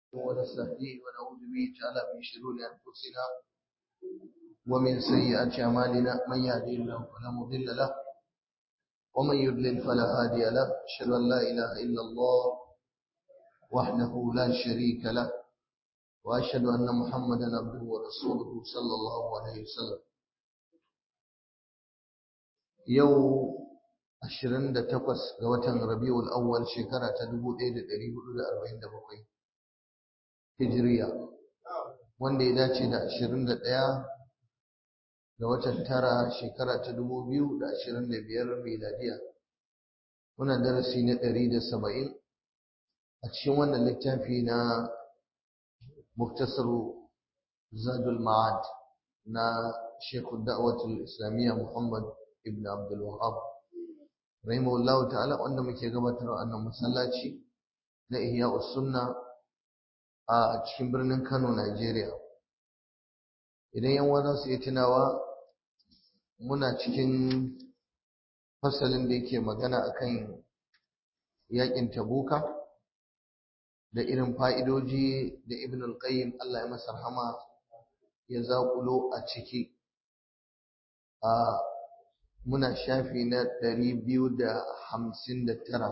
ونستهديه ونعوذ به تعالى من شرور أنفسنا ومن سيئات أعمالنا من يهدي الله فلا مضل له ومن يضلل فلا هادي له أشهد أن لا إله إلا الله وحده لا شريك له وأشهد أن محمدا عبده ورسوله صلى الله عليه وسلم يوم ashirin da takwas ga watan Rabiul Awwal shekara ta dubu ɗaya da ɗari hudu da arba'in da bakwai Hijiriya wanda ya dace da ashirin da ɗaya ga watan tara shekara ta dubu biyu da ashirin da biyar miladiya muna darasi na ɗari da saba'in a cikin wannan littafi na muktasaru zadul ma'ad na shekul da'awatul islamiyya muhammad ibn abdul wahab rahimahullahu ta'ala wanda muke gabatar a nan masallaci na ihya sunna a cikin birnin Kano Najeriya idan yan za su yi tunawa muna cikin fasalin da yake magana akan yakin tabuka da irin fa'idoji da ibn al-qayyim Allah ya masa rahama ya zaƙulo a ciki a muna shafi na ɗari biyu da hamsin da tara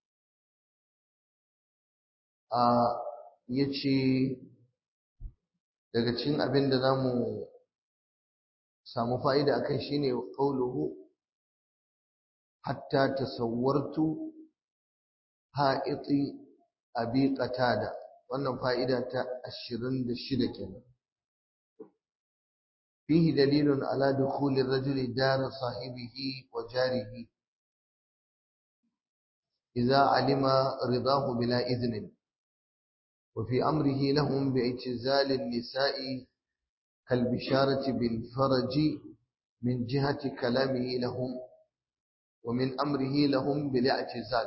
a ya ce daga cikin abin da za mu samu fa'ida akan shi ne ƙauluhu hatta tasawwartu ha'iti abi qatada wannan fa'ida ta ashirin da shida kenan فيه دليل على دخول الرجل دار صاحبه وجاره إذا علم رضاه بلا إذن وفي أمره لهم باعتزال النساء كالبشارة بالفرج من جهة كلامه لهم ومن أمره لهم بالاعتزال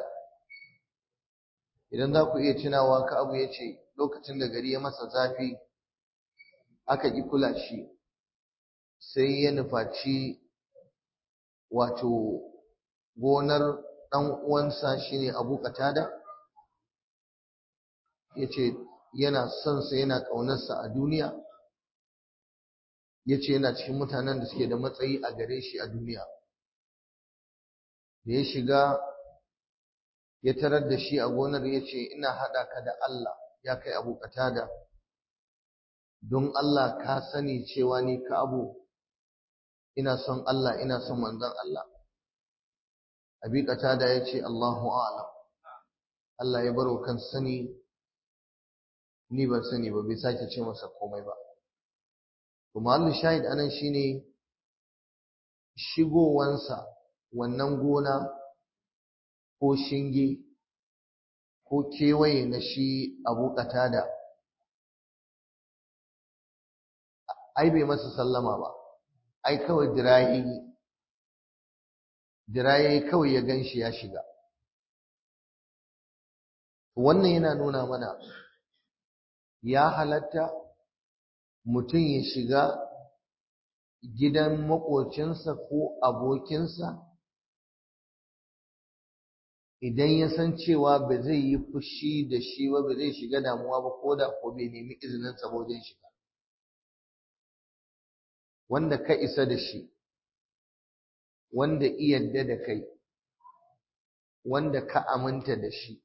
idan za ku iya tunawa ka abu ya ce lokacin da gari ya masa zafi aka ƙi kula shi sai ya nufaci wato gonar ɗan uwansa shine Abu Qatada yace yana son sa yana ƙaunarsa a duniya yace yana cikin mutanen da suke da matsayi a gare shi a duniya da ya shiga ya tarar da shi a gonar yace ina haɗa ka da Allah ya kai Abu Qatada don Allah ka sani cewa ni ka abu ina son Allah ina son manzon Allah abi qatada yace Allahu a'lam Allah ya baro kan sani ni ban sani ba bai sake ce masa komai ba to mahallu shahid anan shine shigowansa wannan gona ko shinge ko kewaye na shi abu qatada ai bai masa sallama ba ai kawai dirayi dirayi kawai ya ganshi ya shiga wannan yana nuna mana ya halatta mutum ya shiga gidan makocinsa ko abokinsa idan ya san cewa ba zai yi fushi da shi ba ba zai shiga damuwa ba ko da ko bai nemi izinin sa wajen shiga wanda ka isa da shi wanda iyadda da kai wanda ka aminta da shi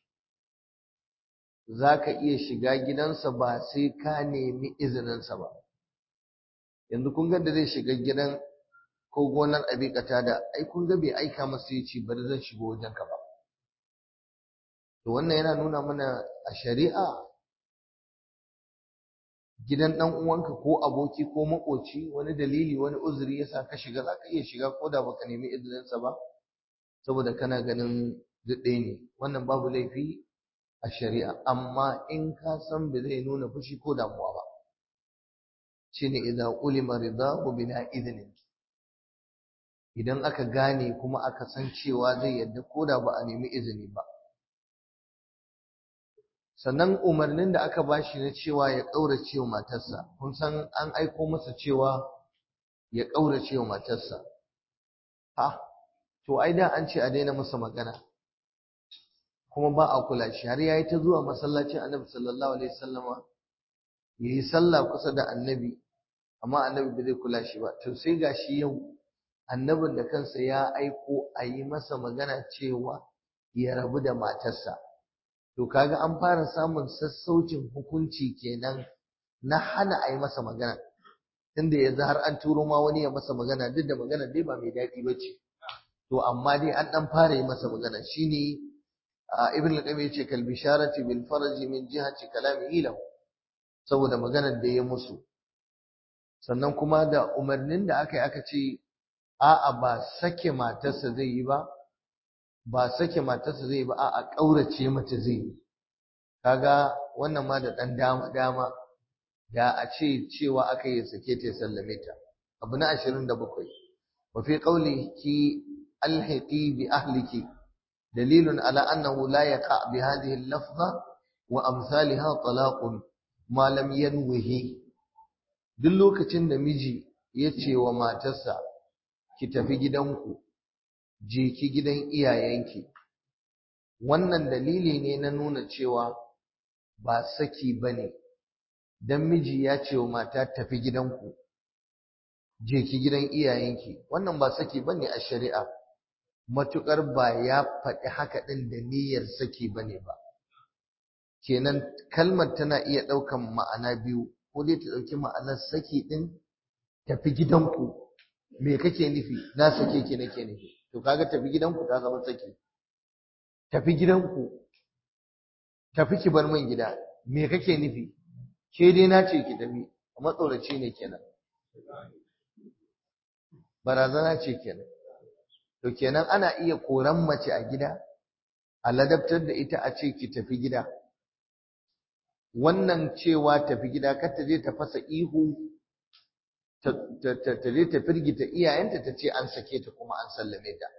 za ka iya shiga gidansa ba sai ka nemi izininsa ba yanzu kun ga da zai shiga gidan ko gonar abikata da ai kun ga bai aika masa ya ce bari zan shigo wajenka ba to wannan yana nuna mana a shari'a gidan ɗan uwanka ko aboki ko makoci wani dalili wani uzuri yasa ka shiga za ka iya shiga ko da baka nemi izininsa ba saboda kana ganin duk ɗaya ne wannan babu laifi a shari'a amma in ka san ba zai nuna fushi ko damuwa ba shine idan ulima ridahu bila idnin idan aka gane kuma aka san cewa zai yadda ko da ba a nemi izini ba sannan umarnin da aka bashi na cewa ya ƙaurace wa matarsa kun san an aiko masa cewa ya ƙaurace wa matarsa ha to ai da an ce a daina masa magana kuma ba a kula shi har yayi ta zuwa masallacin annabi sallallahu alaihi wasallama yayi sallah kusa da annabi amma annabi bai zai kula shi ba to sai gashi yau annabin da kansa ya aiko a yi masa magana cewa ya rabu da matarsa to kaga an fara samun sassaucin hukunci kenan na hana a yi masa magana tunda yanzu har an turo ma wani ya masa magana duk da magana dai ba mai daɗi ba ce to amma dai an ɗan fara yi masa magana shine ibn al-qayyim yace kal bisharati bil farji min jihati kalamihi lahu saboda maganar da ya musu sannan kuma da umarnin da aka yi aka ce a'a ba sake matarsa zai yi ba ba sake matarsa zai yi ba a'a ƙaurace mata zai yi kaga wannan ma da ɗan dama dama da a ce cewa aka yi sake ta sallame ta abu na ashirin da bakwai wa fi ki alhiqi bi ahliki dalilun ala annahu la yaqa bi hadhihi al-lafza wa amsalha talaqun ma lam yanwihi duk lokacin da miji ya ce wa matarsa ki tafi gidanku je ki gidan iyayenki wannan dalili ne na nuna cewa ba saki bane dan miji ya ce wa mata tafi gidanku je ki gidan iyayenki wannan ba saki bane a shari'a matukar ba ya faɗi haka ɗin da niyyar saki bane ba kenan kalmar tana iya ɗaukan ma'ana biyu ko dai ta ɗauki ma'anar saki ɗin tafi gidanku me kake nufi na sake ki nake nufi to kaga tafi gidanku ta zama saki tafi gidanku tafi ki bar min gida me kake nufi ke dai na ce ki tafi matsoraci ne kenan barazana ce kenan to kenan ana iya koran mace a gida a ladabtar da ita a ce ki tafi gida wannan cewa tafi gida kar ta je ta fasa ihu ta je ta firgita iyayenta ta ce an sake ta kuma an sallame ta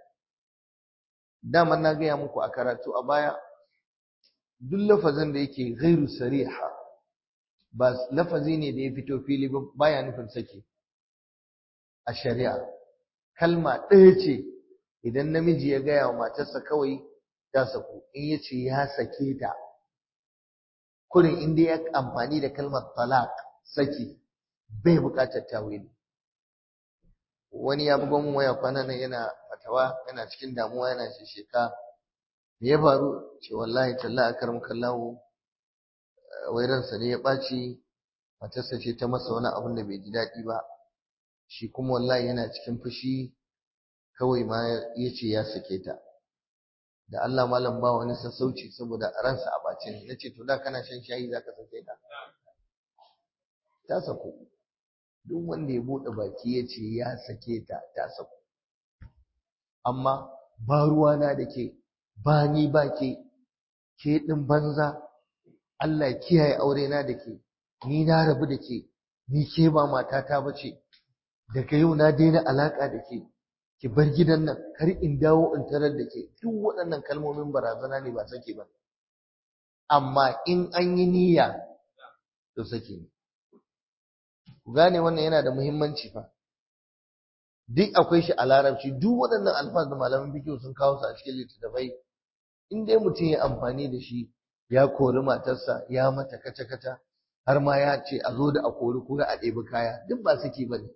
daman na gaya muku a karatu a baya duk lafazin da yake ghairu sariha ba lafazi ne da ya fito fili ba baya nufin sake a shari'a kalma ɗaya ce idan namiji ya gaya wa matarsa kawai ta saku in ya ce ya sake ta kurin inda ya amfani da kalmar talaq saki bai buƙatar tawili wani ya buga mun waya kwana nan yana fatawa yana cikin damuwa yana shisheka me ya faru ce wallahi talla akaram kallahu wai ransa ne ya ɓaci matarsa ce ta masa wani abun da bai ji daɗi ba shi kuma wallahi yana cikin fushi kawai ma ya ce ya sake ta da Allah malam ba wani sassauci saboda ransa a ɓace ne nace to da kana shan shayi zaka sake ta ta sako duk wanda ya buɗe baki ya ce ya sake ta ta sako amma ba ruwana da ke ba ni ba ke ke ɗin banza Allah kiyaye aure na da ke ni na rabu da ke ni ke ba matata ba ce daga yau na daina alaƙa da ke ki bar gidan nan kar in dawo in tarar da ke duk waɗannan kalmomin barazana ne ba sake ba amma in an yi niyya to sake ne ku gane wannan yana da muhimmanci fa duk akwai shi a larabci duk waɗannan alfaz da malaman fiqh sun kawo su a cikin littattafai in dai mutum ya amfani da shi ya kori matarsa ya mata kaca-kaca har ma ya ce a zo da a kori kura a ɗebi kaya duk ba saki ba ne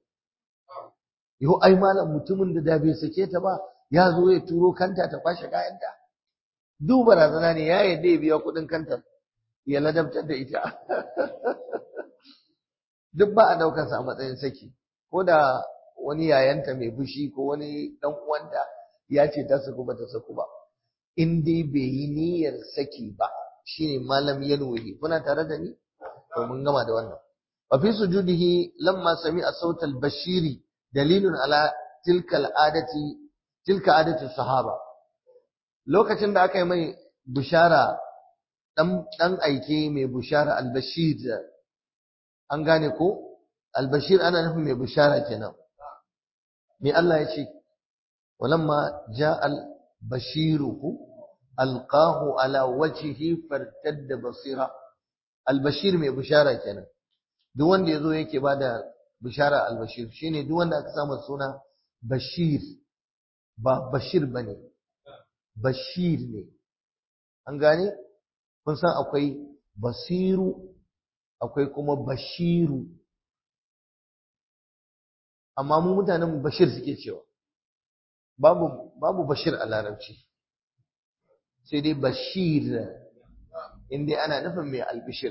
yau ai malam mutumin da da bai sake ta ba ya zo ya turo kanta ta kwashe kayanta duk barazana ne ya yadda ya biya kuɗin kanta ya ladabtar da ita duk ba a ɗaukarsa a matsayin saki ko da wani yayanta mai fushi ko wani ɗan uwanta ya ce ta saku ba ta saku ba in dai bai yi niyyar saki ba shine malam yanwihi kuna tare da ni to mun gama da wannan wa fi sujudihi lamma sami'a sautal bashiri dalilun ala tilka al'adati tilka adati sahaba lokacin da aka yi mai bushara dan dan aike mai bushara al-bashir an gane ko al-bashir ana nufin mai bushara kenan me Allah ya ce walamma ja'a al-bashiru alqahu ala wajhihi fartadda basira al-bashir mai bushara kenan duk wanda yazo yake bada bishara al-bashir shine duk wanda aka samu suna bashir ba bashir bane bashir ne an gane kun san akwai basiru akwai kuma bashiru amma mu mutanen bashir suke cewa babu babu bashir a larabci sai dai bashir inda ana nufin mai albishir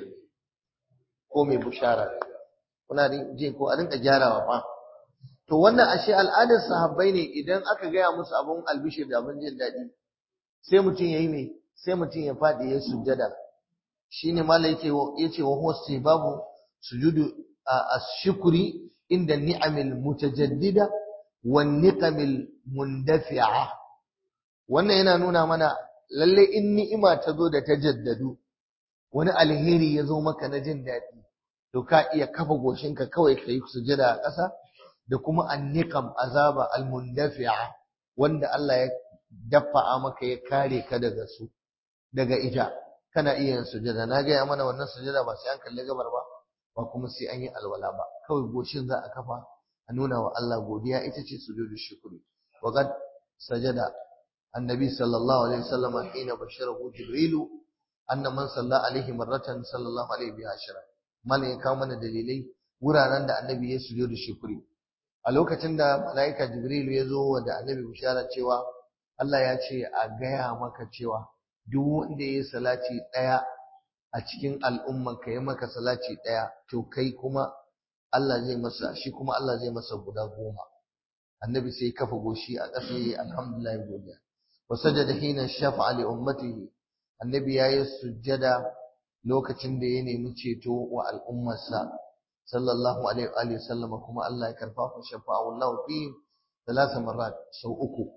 ko mai bushara kuna je ko a rinka gyarawa fa to wannan ashe al'adar sahabbai ne idan aka gaya musu abun albishir da abun jin daɗi sai mutum ya yi mai sai mutum ya faɗi ya sujjada shine malai yake yace wa huwa babu sujudu ash-shukri inda ni'amil mutajaddida wan niqamil mundafi'a wannan yana nuna mana lalle in ni'ima ta zo da ta jaddadu wani alheri ya zo maka na jin daɗi to ka iya kafa goshinka kawai ka yi sujada a ƙasa da kuma anniqam azaba almundafi'a wanda Allah ya dafa'a maka ya kare ka daga su daga ita kana iya yin sujada na gaya mana wannan sujada ba sai an kalli gabar ba ba kuma sai an yi alwala ba kawai goshin za a kafa a nuna wa Allah godiya ita ce sujudu shukri wa qad sajada annabi sallallahu alaihi wasallam hina basharahu jibrilu anna man salla alaihi marratan sallallahu alaihi bi ashara mallan ya kawo mana dalilai wuraren da annabi ya sujudu shukri a lokacin da malaika jibrilu ya zo da annabi bishara cewa Allah ya ce a gaya maka cewa duk wanda ya yi salati ɗaya a cikin al'umman ka yi maka salati ɗaya to kai kuma Allah zai masa shi kuma Allah zai masa guda goma annabi sai kafa goshi a ƙasa yayi alhamdulillah godiya wa sajada hina shafa'a li ummatihi annabi yayi sujjada lokacin da ya nemi ceto wa al'ummarsa sallallahu alaihi wa sallam kuma Allah ya karfafa shafa'a wallahu fi thalatha marrat sau uku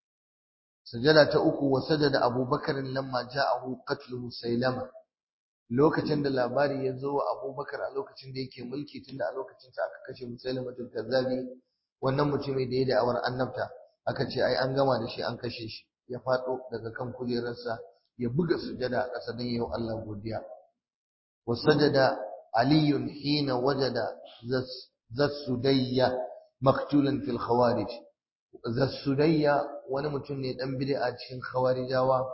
sujada ta uku wa sajada abubakar lamma ja'ahu qatlu musailama lokacin da labari ya zo wa abubakar a lokacin da yake mulki tunda a lokacin sa aka kashe musailamatul kazzabi wannan mutumin da ya da'awar annabta aka ce ai an gama da shi an kashe shi ya fado daga kan kujerarsa ya buga sujada a ƙasa don yau Allah godiya wa sajada aliyun hina wajada zassudayya maktulan fil khawarij zassudayya wani mutum ne dan bid'a cikin khawarijawa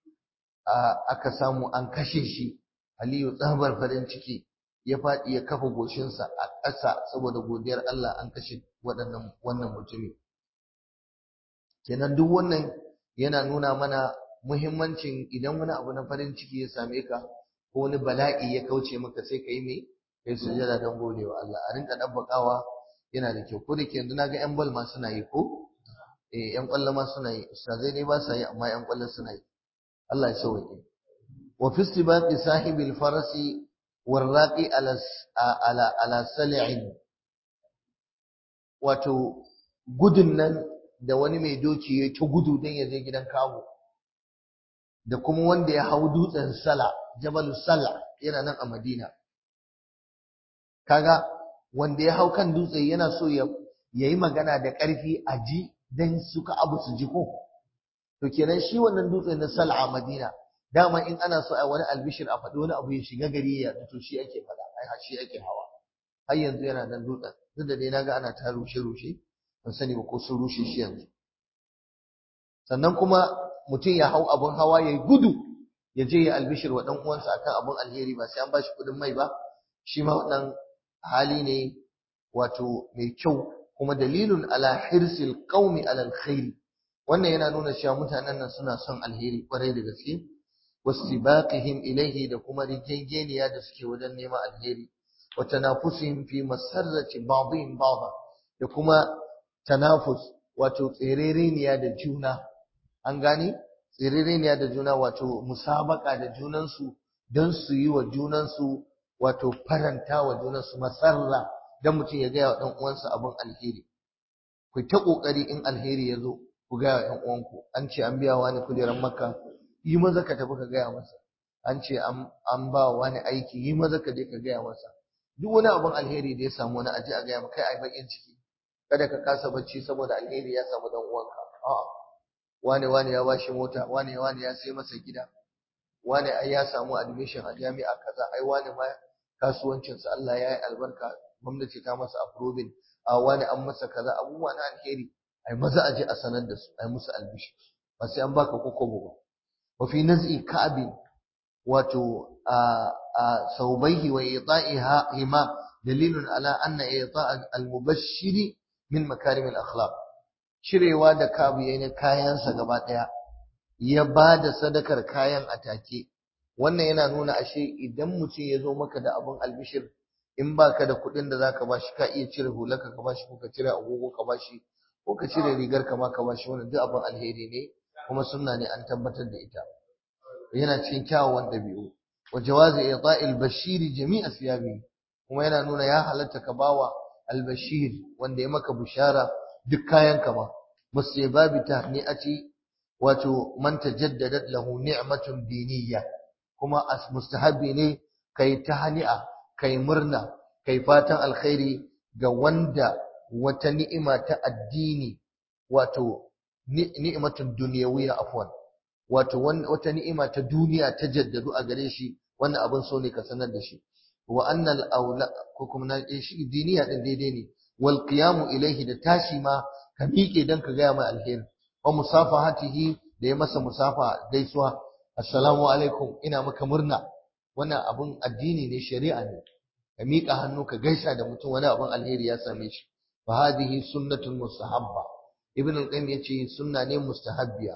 aka samu an kashe shi aliyu tsabar farin ciki ya faɗi ya kafa goshinsa a ƙasa saboda godiyar Allah an kashe waɗannan wannan mutumi kenan duk wannan yana nuna mana muhimmancin idan wani abu na farin ciki ya same ka ko wani bala'i ya kauce maka sai ka yi mai kai sujada don godewa Allah a rinka dabbakawa yana da kyau ko da ke yanzu na ga 'yan bal ma suna yi ko eh 'yan kwallo ma suna yi ustazai ne ba sa yi amma 'yan kwallo suna yi Allah ya sauke wa fi istibaqi sahibil farasi warraqi ala ala ala sal'in wato gudun nan da wani mai doki ya ta gudu don ya je gidan kawo da kuma wanda ya hau dutsen sala jabalu sala yana nan a madina kaga wanda ya hau kan dutse yana so ya yi magana da ƙarfi a ji don suka abu su ji ko to kenan shi wannan dutse na sala a madina dama in ana so a wani albishir a faɗi wani abu ya shiga gari ya to shi ake faɗa ai shi ake hawa har yanzu yana nan dutsen duk da dai naga ana ta rushe rushe ban sani ba ko sun rushe shi yanzu sannan kuma mutum ya hau abun hawa ya gudu ya je ya albishir wa ɗan uwansa akan abun alheri ba sai an bashi kuɗin mai ba shi ma wannan hali ne wato mai kyau kuma dalilun ala hirsil qaumi ala alkhairi wannan yana nuna cewa mutanen nan suna son alheri kwarai da gaske wastibaqihim ilayhi da kuma rijengeniya da suke wajen neman alheri wa tanafusihim fi masarrati ba'dihim ba'dha da kuma tanafus wato tserereniya da juna an gane tserereniya da juna wato musabaka da junansu don su yi wa junansu wato faranta wa junansu masarra don mutum ya gaya wa ɗan uwansa abin alheri ku ta ƙoƙari in alheri ya zo ku gaya wa ɗan uwanku an ce an biya wani kujerar makka yi maza ka tafi ka gaya masa an ce an ba wani aiki yi maza ka je ka gaya masa duk wani abin alheri da ya samu wani aje a gaya maka kai ai bakin ciki kada ka kasa bacci saboda alheri ya samu dan uwanka a'a wane wane ya bashi mota wane wane ya sai masa gida wane ai ya samu admission a jami'a kaza ai wane ma kasuwancin sa Allah ya yi albarka gwamnati ta masa approving a wane an masa kaza abubuwa na alheri ai maza aje a sanar da su ai musu albishi ba sai an baka kokobo ba wa fi naz'i ka'ab wato saubaihi wa ita'iha hima dalilun ala anna ita' al-mubashshiri min makarim al-akhlaq cirewa da kabu yayin kayansa gaba daya ya bada sadakar kayan atake wannan yana nuna ashe idan mutum ya zo maka da abun albishir in baka da kuɗin da zaka bashi ka iya cire hularka ka bashi ko ka cire agogo ka bashi ko ka cire rigar ka ma ka bashi wannan duk abin alheri ne kuma sunna ne an tabbatar da ita yana cikin kyawawan ɗabi'u wa jawazi ita'il bashir jami'a siyabi kuma yana nuna ya halatta ka bawa albashir wanda ya maka bushara duk kayan ka ma musibabi tahni'ati wato man tajaddadat lahu ni'matun diniyya kuma as mustahabi ne kai tahni'a kai murna kai fatan alkhairi ga wanda wata ni'ima ta addini wato ni'matun dunyawiyya afwan wato wata ni'ima ta duniya ta jaddadu a gare shi wannan abin so ne ka sanar da shi wa annal aula ko kuma na shi diniya din daidai ne wal qiyamu ilayhi da tashi ma ka miƙe dan ka gaya mai alheri wa musafahatihi da ya masa musafa gaisuwa assalamu alaikum ina maka murna wannan abun addini ne shari'a ne ka miƙa hannu ka gaisa da mutum wani abun alheri ya same shi fa hadhihi sunnatun mustahabba ibn al-qayyim yace sunna ne mustahabbiya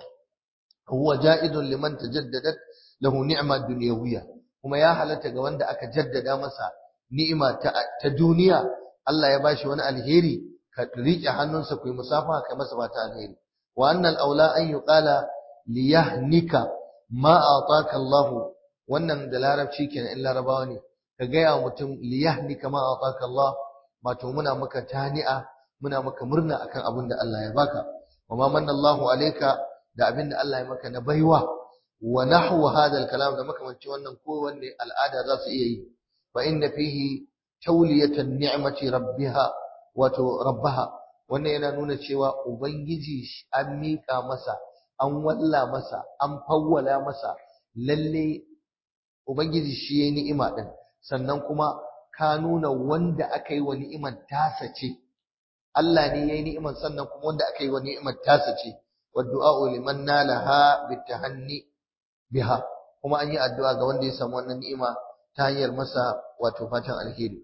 huwa ja'idun liman tajaddadat lahu ni'ma dunyawiyya kuma ya halatta ga wanda aka jaddada masa ni'ima ta, ta duniya Allah ya bashi wani alheri ka riƙe hannunsa ku yi musafa kai masa ba ta alheri wa annal aula an yuqala liyahnika ma ataka Allah wannan da larabci kenan in larabawa ne ka gaya mutum liyahnika ma ataka Allah wato muna maka tani'a muna maka murna akan abin da Allah ya baka wa ma manna Allahu alayka da abin da Allah ya maka na baiwa wa nahwu hadha al-kalam da makamanci wannan ko wanne al'ada za su iya yi fa inna fihi tawliyatan ni'mati rabbiha wato rabbaha wannan yana nuna cewa ubangiji an miƙa masa an walla masa an fawwala masa lalle ubangiji shi yayi ni'ima din sannan kuma ka nuna wanda aka yi wa ni'imar tasa ce Allah ne yayi ni'imar sannan kuma wanda aka yi wa ni'imar tasa ce wa du'a liman nalaha bitahanni biha kuma an yi addu'a ga wanda ya samu wannan ni'ima ta hanyar masa wato fatan alheri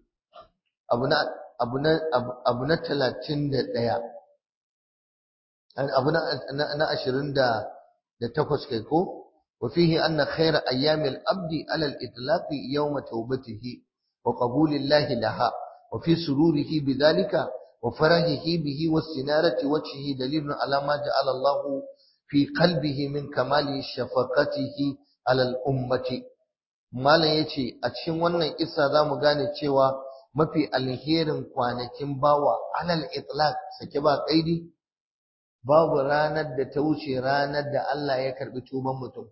abu na abu na abu na 31 abu na na 20 da da takwas kai ko وفيه أن خير أيام الأبد على الإطلاق يوم توبته وقبول الله لها وفي سروره بذلك وفرحه به واستنارة وجهه دليل على ما جعل الله في قلبه من كمال شفقته على الأمة malam yace a cikin wannan kissa zamu gane cewa mafi alherin kwanakin bawa alal itlaq sake ba kaidi babu ranar da ta wuce ranar da Allah ya karbi tuban mutum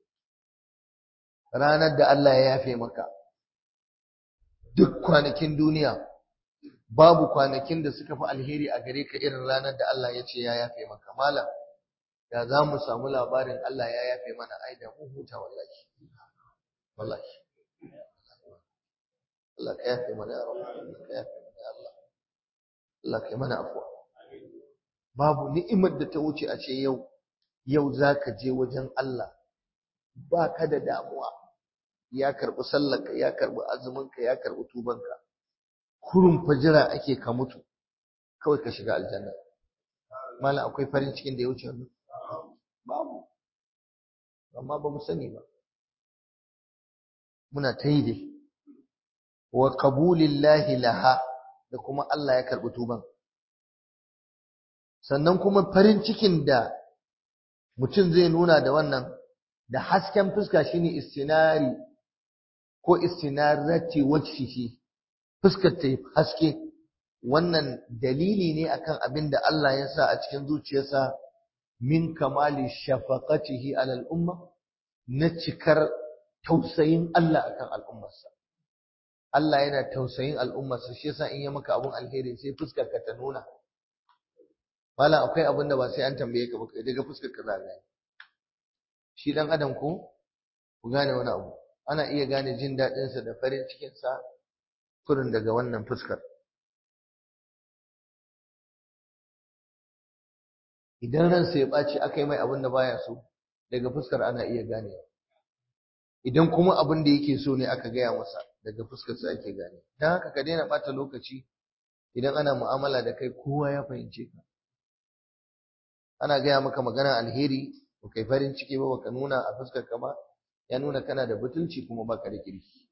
ranar da Allah ya yafe maka duk kwanakin duniya babu kwanakin da suka fi alheri a gare ka irin ranar da Allah ya ce ya yafe maka malam da za mu samu labarin Allah ya yafe mana ai da mu huta wallahi wallahi Allah ka yafe mana ya rabu ka yafe mana ya Allah Allah ka yi mana afuwa babu ni'imar da ta wuce a ce yau yau zaka je wajen Allah ba ka da damuwa ya karɓi sallarka ya karɓi azuminka ya karɓi tubanka kurun fajira ake ka mutu kawai ka shiga aljanna malam akwai farin cikin da ya wuce wannan babu amma ba mu sani ba muna ta yi dai wa qabulillahi laha da kuma Allah ya karɓi tuban sannan kuma farin cikin da mutum zai nuna da wannan da hasken fuska shine istinari ko istinarati wajhihi fuskar ta haske wannan dalili ne akan abin da Allah ya sa a cikin zuciyarsa min kamali shafaqatihi alal umma na cikar tausayin Allah akan al'ummarsa Allah yana tausayin al'ummarsa shi yasa in ya maka abun alheri sai fuskar ka ta nuna Malam akwai abin da ba sai an tambaye ka ba daga fuskar ka za gane shi dan adam ko ku gane wani abu ana iya gane jin daɗinsa da farin cikinsa kurin daga wannan fuskar idan ransa ya ɓaci aka yi mai abin da baya so daga fuskar ana iya ganewa idan kuma abin da yake so ne aka gaya masa daga fuskar sa ake gane dan haka ka daina bata lokaci idan ana mu'amala da kai kowa ya fahimce ka ana gaya maka magana alheri ba kai farin ciki ba baka nuna a fuskar ka ba ya nuna kana da butulci kuma baka da kirki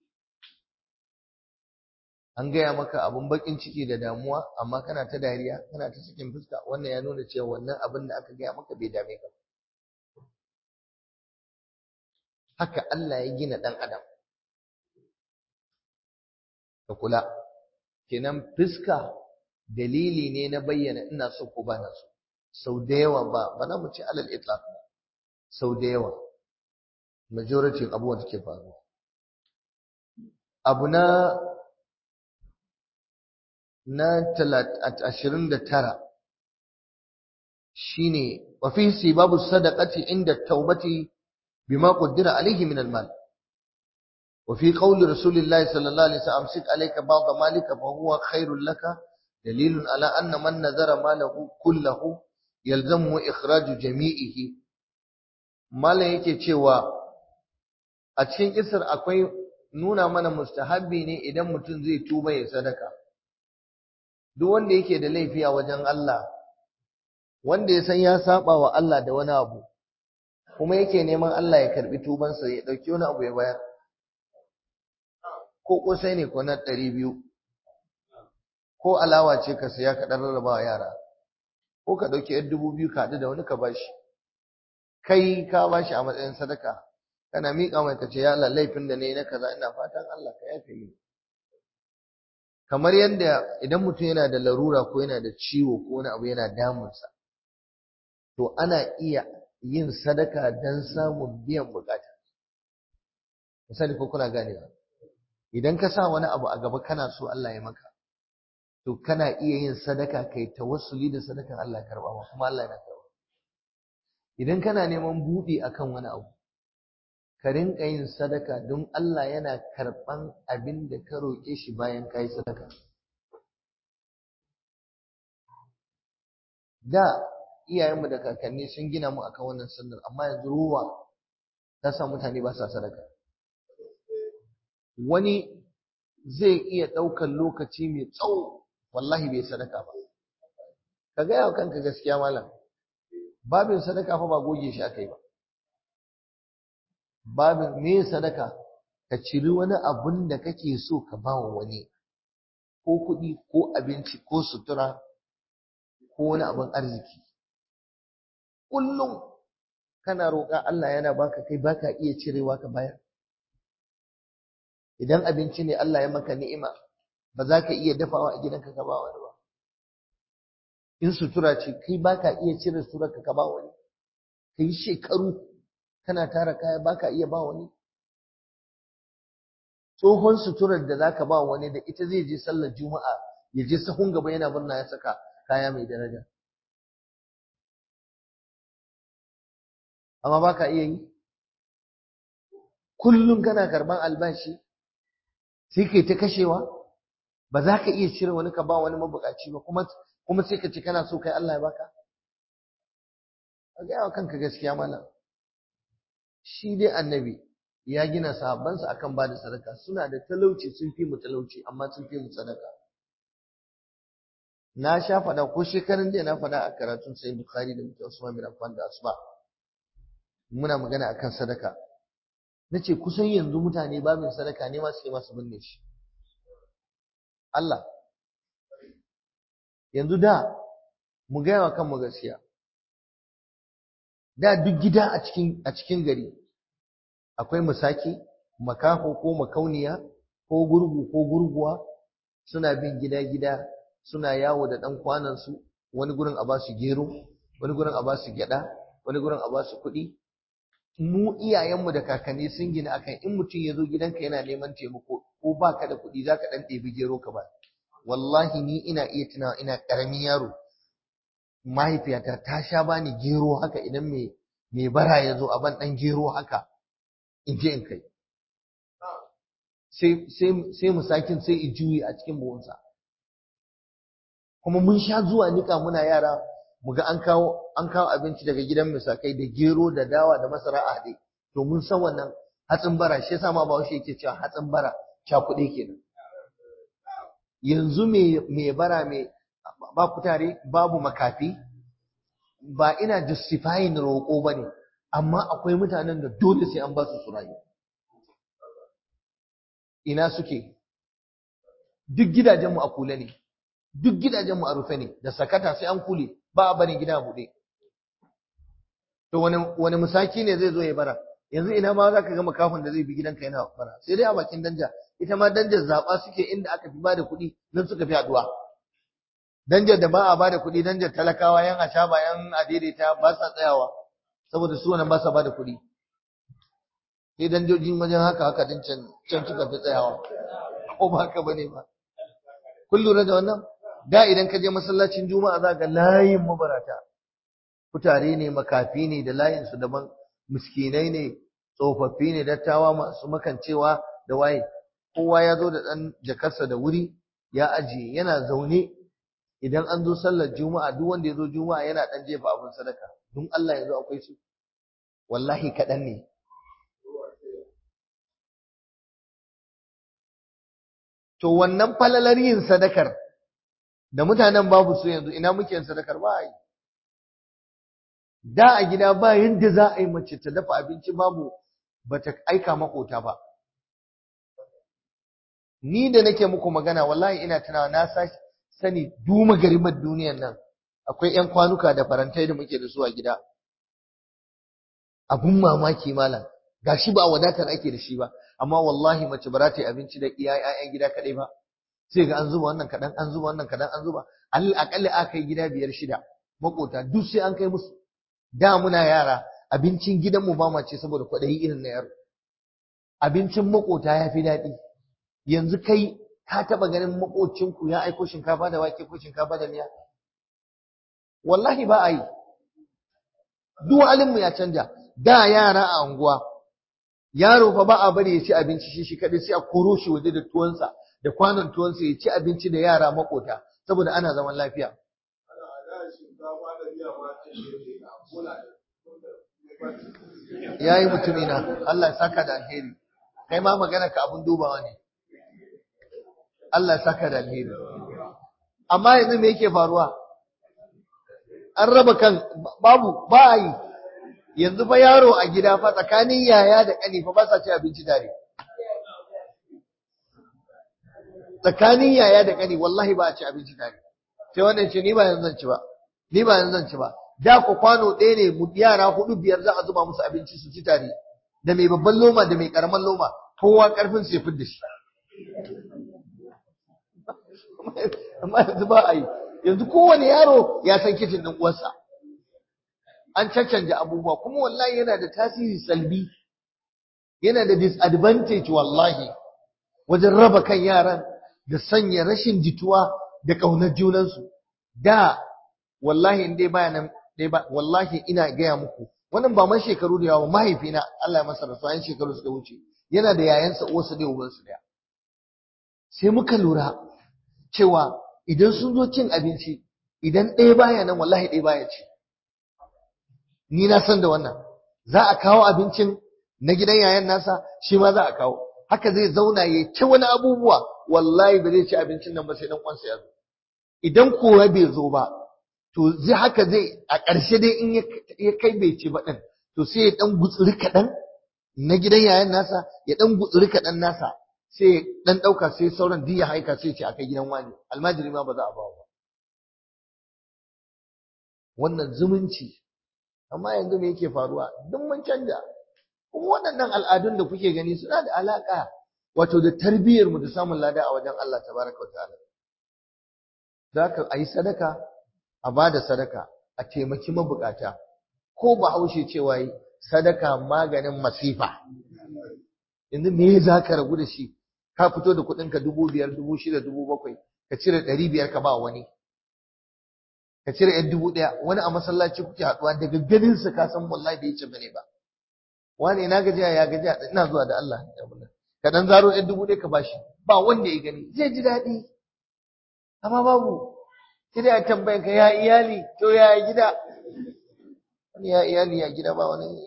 an gaya maka abun bakin ciki da damuwa amma kana ta dariya kana ta cikin fuska wannan ya nuna cewa wannan abin da aka gaya maka bai dame ka haka Allah ya gina dan adam ka kula kenan fuska dalili ne na bayyana ina so ko ba na so sau da yawa ba ba na mu ci alal itlaq ba sau da yawa majority abubuwan da ke faruwa abu na na ashirin da tara shine wa fi sibabu sadaqati inda taubati bima qaddara alayhi min al-mal wa fi qawli rasulillahi sallallahu alaihi wasallam amsik alayka ba'd malika fa huwa khairul laka dalilun ala anna man nazara malahu kullahu yalzamu ikhraju jami'ihi malan yake cewa a cikin kisar akwai nuna mana mustahabbi ne idan mutum zai tuba ya sadaka duk wanda yake da laifi a wajen Allah wanda ya san ya saba wa Allah da wani abu kuma yake neman Allah ya karbi tubansa ya dauki wani abu ya bayar ko kosai ne ko na ɗari biyu ko alawa ce ka saya ka ɗan rarraba wa yara ko ka ɗauki yar dubu biyu ka haɗu da wani ka bashi kai ka bashi a matsayin sadaka kana miƙa mai ka ce ya Allah laifin da ne na kaza ina fatan Allah ka yafe mini kamar yadda idan mutum yana da larura ko yana da ciwo ko wani abu yana damunsa to ana iya yin sadaka don samun biyan bukata misali ko kuna ganewa idan ka sa wani abu a gaba kana so Allah ya maka to kana iya yin sadaka kai tawassuli da sadakan Allah ya karba ma kuma Allah yana karba idan kana neman buɗi akan wani abu ka rinka yin sadaka don Allah yana karɓan abin da ka roƙe shi bayan ka yi sadaka. Da iyayenmu da kakanni sun gina mu akan wannan sunnar amma yanzu ruwa ta sa mutane ba sa sadaka. Wani zai iya ɗaukar lokaci mai tsawo wallahi bai sadaka ba. Ka gaya wa kanka gaskiya malam, babin sadaka fa ba goge shi aka yi ba. babin me sadaka ka ciri wani abun da kake so ka ba wa wani ko kuɗi ko abinci ko sutura ko wani abin arziki kullum kana roƙa Allah yana baka kai baka iya cirewa ka bayar idan abinci ne Allah ya maka ni'ima ba za ka iya dafawa a gidanka ka ba wani ba in sutura ce kai baka iya cire suturarka ka ba wani kai shekaru kana tara kaya baka iya ba wani tsohon suturar da zaka ba wani da ita zai je sallar juma'a ya je sahun gaba yana murna ya saka kaya mai daraja amma baka iya yi kullum kana karban albashi sai kai ta kashewa ba za ka iya cire wani ka ba wani mabukaci ba kuma kuma sai ka ce kana so kai Allah ya baka ka ga kanka gaskiya malam shi dai annabi ya gina sahabbansa akan bada sadaka suna da talauci sun fi mu talauci amma sun fi mu sadaka na sha faɗa ko shekarun da na faɗa a karatun sai bukhari da mutum usman bin affan da asba muna magana akan sadaka nace kusan yanzu mutane babin sadaka ne ma suke masu binne shi Allah yanzu da mu gaya wa kanmu gaskiya da duk gida a cikin a cikin gari akwai musaki makaho ko makauniya ko gurgu ko gurguwa suna bin gida-gida suna yawo da ɗan kwanansu wani gurin a basu gero wani gurin a basu gyaɗa wani gurin a basu kuɗi mu iyayenmu da kakanni sun gina akan in mutum ya zo gidanka yana neman taimako ko baka da kuɗi zaka ɗan ɗebi gero ka ba wallahi ni ina iya tunawa ina ƙaramin yaro mahaifiyata ta sha bani gero haka idan mai mai bara ya zo a ban ɗan gero haka in je in kai sai musakin sai i juyi a cikin buhunsa kuma mun sha zuwa nika muna yara muga an kawo an kawo abinci daga gidan misakai da gero da dawa da masara a haɗe to mun san wannan hatsin bara shi yasa ma Bahaushe yake cewa hatsin bara cakuɗe kenan yanzu me me bara me ba kutare babu makafi ba ina justifying roƙo bane amma akwai mutanen da dole sai an ba su su rayu ina suke duk gidajenmu a kule ne duk gidajenmu a rufe ne da sakata sai an kule ba a barin gida buɗe to wani wani musaki ne zai zo ya bara yanzu ina ma zaka ga makafin da zai bi gidanka yana bara sai dai a bakin danja ita ma danjar zaba suke inda aka fi bada kuɗi nan suka fi haduwa danjar da ba a bada kuɗi danjar talakawa yan ashaba yan adaidaita ba sa tsayawa saboda su wannan ba sa bada kuɗi sai danjojin wajen haka haka din can can suka fi tsayawa ko ba haka bane ba kun lura da wannan da idan ka je masallacin juma'a za ga layin mabarata kutare ne makafi ne da layin su daban miskinai ne tsofaffi ne dattawa masu makancewa da waye kowa ya zo da ɗan jakarsa da wuri ya ajiye yana zaune idan an zo sallar juma'a duk wanda ya zo juma'a yana ɗan jefa abin sadaka don Allah yanzu akwai su wallahi kaɗan ne to wannan falalar yin sadakar da mutanen babu su yanzu ina muke yin sadakar ba yi da a gida ba yadda za a yi mace ta dafa abinci babu bata aika makota ba ni da nake muku magana wallahi ina tunawa na sani duma garimar duniyar nan akwai ƴan kwanuka da farantai da muke da su a gida abun mamaki malam gashi ba wadatar ake da shi ba amma wallahi mace ba za ta yi abinci da iya ƴaƴan gida kaɗai ba sai ga an zuba wannan kaɗan an zuba wannan kaɗan an zuba aƙalla aka yi gida biyar shida makota duk sai an kai musu da muna yara abincin gidanmu ba ma ce saboda kwaɗayi irin na yaro abincin makota ya fi daɗi yanzu kai ka taɓa ganin makocinku ya aiko shinkafa da wake ko shinkafa da miya wallahi ba a yi duk halinmu ya canja da yara a unguwa yaro fa ba a bari ya ci abinci shi shi kaɗai sai a koro shi waje da tuwonsa da kwanon tuwonsa ya ci abinci da yara makota saboda ana zaman lafiya ya yi mutumina Allah ya saka da alheri kai ma magana ka abun dubawa ne Allah ya saka da alheri amma yanzu me yake faruwa an raba kan babu ba yi yanzu fa yaro a gida fa tsakanin yaya da ƙani fa ba sa ci abinci tare tsakanin yaya da ƙani wallahi ba a ci abinci tare sai wannan ce ni ba yanzu zan ci ba ni ba yanzu zan ci ba da ku kwano ɗaya ne mu yara hudu biyar za a zuba musu abinci su ci tare da mai babban loma da mai karaman loma kowa karfin su ya fidda shi amma yanzu ba a yi yanzu kowane yaro ya san kicin ɗin uwarsa an caccanja abubuwa kuma wallahi yana da tasiri salbi yana da disadvantage wallahi wajen raba kan yaran da sanya rashin jituwa da ƙaunar junansu da wallahi in dai baya nan dai ba wallahi ina gaya muku wannan ba man shekaru da yawa mahaifina Allah ya masa rasuwa yan shekaru suka wuce yana da yayansa uwarsa da ubansu daya sai muka lura cewa idan sun zo cin abinci idan ɗaya baya nan wallahi ɗaya baya ci ni na san da wannan za a kawo abincin na gidan yayan nasa shi ma za a kawo haka zai zauna ya ci wani abubuwa wallahi ba zai ci abincin nan ba sai dan uwansa ya zo idan kowa bai zo ba to zai haka zai a ƙarshe dai in ya kai bai ci ba ɗin to sai ya ɗan gutsuri kaɗan na gidan yayan nasa ya ɗan gutsuri kaɗan nasa sai ya ɗan ɗauka sai sauran duk ya haika sai ce a kai gidan wani almajiri ma ba za a ba ba wannan zumunci amma yanzu me yake faruwa duk mun canja kuma waɗannan al'adun da kuke gani suna da alaƙa wato da tarbiyyar mu da samun lada a wajen Allah tabaraka wa ta'ala zaka ayi sadaka a bada sadaka a taimaki mabukata ko ba haushe cewa yi sadaka maganin masifa yanzu me za ka ragu da shi ka fito da kuɗinka dubu biyar dubu shida dubu bakwai ka cire ɗari biyar ka ba wani ka cire yan dubu ɗaya wani a masallaci kuke haɗuwa daga ganinsa ka san wallahi bai ce bane ba wani na gajiya ya gajiya ina zuwa da Allah ka dan zaro yan dubu ɗaya ka bashi ba wanda ya gani zai ji daɗi amma babu sai ya tambaye ka ya iyali to ya gida wani ya iyali ya gida ba wani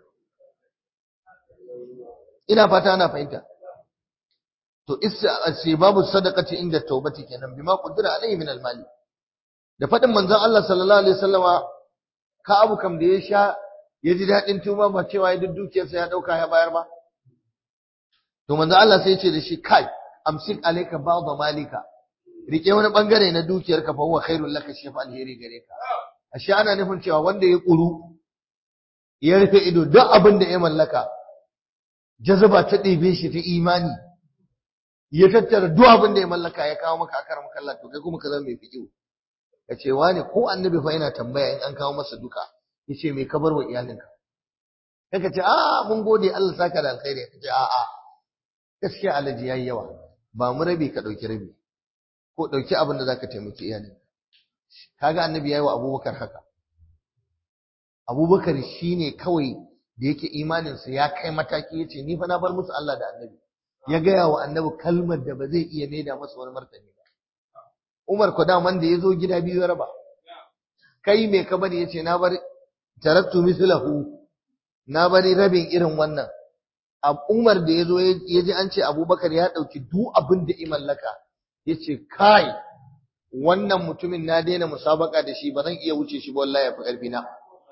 ina fata ana fahimta to isa babu sadaqati inda tawbati kenan bima qudira alaihi min almali da fadin manzon Allah sallallahu alaihi wasallama ka abu kam da ya sha ya ji dadin tuba ba cewa ya dukiyarsa ya dauka ya bayar ba to manzon Allah sai ya ce da shi kai amsik alayka ba'd malika rike wani bangare na dukiyarka fa huwa khairul laka shi fa alheri gare ka ashe ana nufin cewa wanda ya kuru ya rufe ido duk abin da ya mallaka jazaba ta ɗebe shi ta imani ya tattara duk abin da ya mallaka ya kawo maka akar makalla to kai kuma ka zama mai fiƙiu ka ce wani ko annabi fa yana tambaya in an kawo masa duka ya ce mai kabar wa iyalinka kai ka ce a mun gode Allah saka da alkhairi ka ce a a gaskiya alaji yayi yawa ba mu rabi ka ɗauki rabi ko ɗauki abin da zaka taimaki iyalinka kaga annabi yayi wa abubakar haka abubakar shine kawai da yake imaninsa ya kai mataki yace ni fa na bar musu Allah da annabi ya gaya wa annabi kalmar da ba zai iya maida masa wani martani ba Umar ko da man da yazo gida biyu ya raba kai me ka bari yace na bar taraktu mislahu na bari rabin irin wannan Umar da yazo ya ji an ce Abubakar ya dauki duk abin da i mallaka yace kai wannan mutumin na daina musabaka da shi ba zan iya wuce shi ba wallahi ya fi karfi na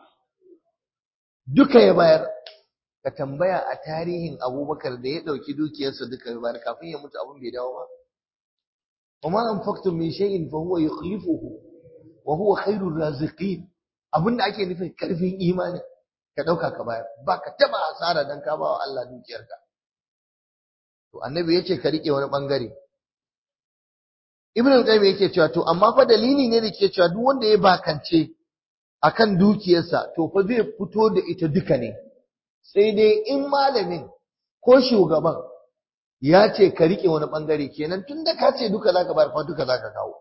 duka ya bayar ka tambaya a tarihin abubakar da ya ɗauki dukiyarsa duka ya bayar kafin ya mutu abin bai dawo ba وما أنفقتم من شيء فهو يخلفه وهو خير الرازقين abin da ake nufin karfin imani ka ɗauka ka bayar ba ka taɓa asara dan ka ba wa Allah dukiyarka to annabi yace ka rike wani bangare ibnu al-qayyim yake cewa to amma fa dalili ne da ke cewa duk wanda ya bakance akan dukiyarsa to fa zai fito da ita duka ne sai dai in malamin ko shugaban ya ce ka rike wani bangare kenan tunda ka ce duka zaka bar fa duka zaka kawo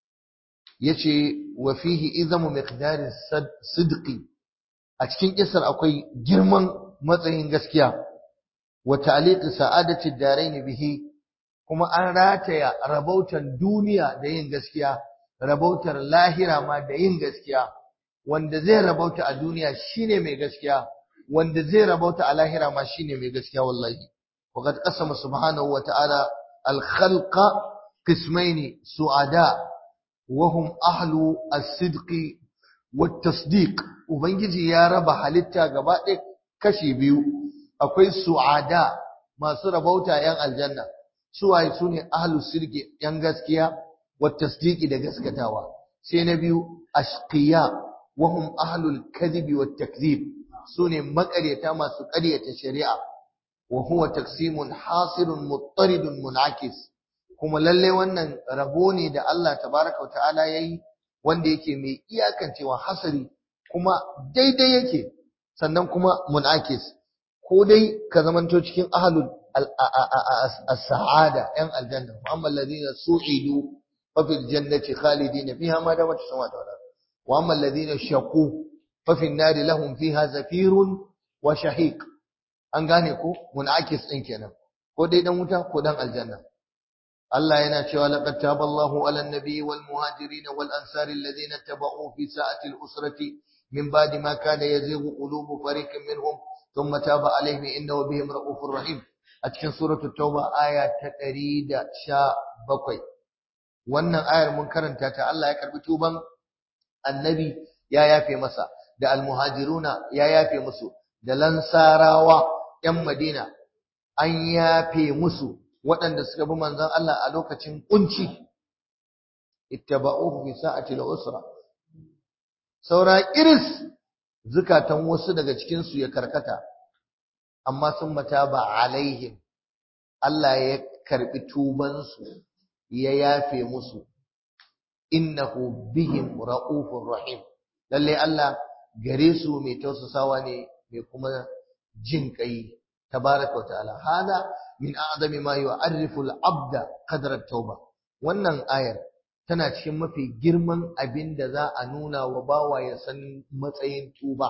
yace wa fihi izamu miqdari sidqi a cikin kisar akwai girman matsayin gaskiya wa ta'liqi sa'adati darain bihi kuma an rataya rabautan duniya da yin gaskiya rabautar lahira ma da yin gaskiya wanda zai rabauta a duniya shine mai gaskiya wanda zai rabauta a lahira ma shine mai gaskiya wallahi وقد قسم سبحانه وتعالى الخلق قسمين سعداء وهم أهل الصدق والتصديق ubangiji ya raba halitta gaba ɗaya kashi biyu akwai su'ada masu rabauta yan aljanna suwaye sune ahlu sirki yan gaskiya wa tasdiqi da gaskatawa sai na biyu ashqiya wa hum ahlul kadhibi wat takdhib sune maƙaryata masu ƙaryata shari'a wa huwa taqsimun hasirun muttaridun munakis kuma lalle wannan rabo ne da Allah tabaraka wa ta'ala yayi wanda yake mai iyakancewa hasari kuma daidai yake sannan kuma munakis ko dai ka zamanto cikin ahlul as-sa'ada yan aljanna wa amma alladhina su'idu fa fil jannati khalidin fiha ma damat samawati wal ard wa amma alladhina shaqu fa fil nari lahum fiha zafirun wa shahiq an gane ko munakis din kenan ko dai dan wuta ko dan aljanna Allah yana cewa laqad taballahu 'alan nabiyyi wal muhajirin wal ansari alladhina tabauhu fi sa'ati al usrati min ba'di ma kana yazighu qulubu fariqin minhum thumma taba 'alayhim innahu bihim ra'ufur rahim a cikin suratul tauba aya ta 117 wannan ayar mun karanta ta Allah ya karbi tuban annabi ya yafe masa da al muhajiruna ya yafe musu da lansarawa ‘yan Madina an yafe musu waɗanda suka bi manzon Allah a lokacin ƙunci, ittaba'uhu fi sa'ati usra saura iris zukatan wasu daga cikinsu ya karkata, amma sun mata ba alaihim, Allah ya karɓi tubansu ya yafe musu, innahu bihim ra'ufur rahim. Lallai Allah gare su mai tausasawa ne mai kuma jin kai tabaraka wa ta'ala hada min a'zami ma yu'arrifu al-'abda qadra at-tauba wannan ayar tana cikin mafi girman abin da za a nuna wa bawa ya san matsayin tuba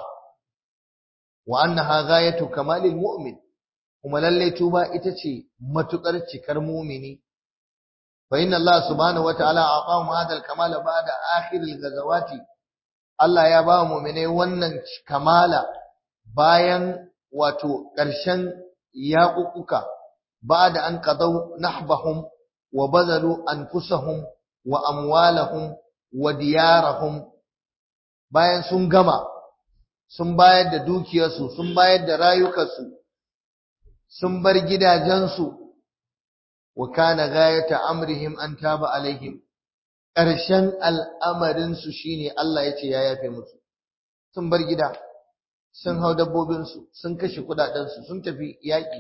wa annaha ghayatu kamalil mu'min kuma lalle tuba ita ce matukar cikar mu'mini fa inna Allah subhanahu wataala aqahum hadha al-kamala ba'da akhir al-ghazawati Allah ya ba mu'minai wannan kamala bayan wato ƙarshen yaƙuƙuka ba'da an qadaw nahbahum wa bazalu anfusahum wa amwalahum wa diyarahum bayan sun gama sun bayar da dukiyarsu sun bayar da rayukansu sun bar gidajensu wa kana gayata amrihim an taba alaihim ƙarshen al'amarinsu shine Allah ya ce ya yafe musu sun bar gida sun hau dabbobinsu sun kashe kudadensu sun tafi yaƙi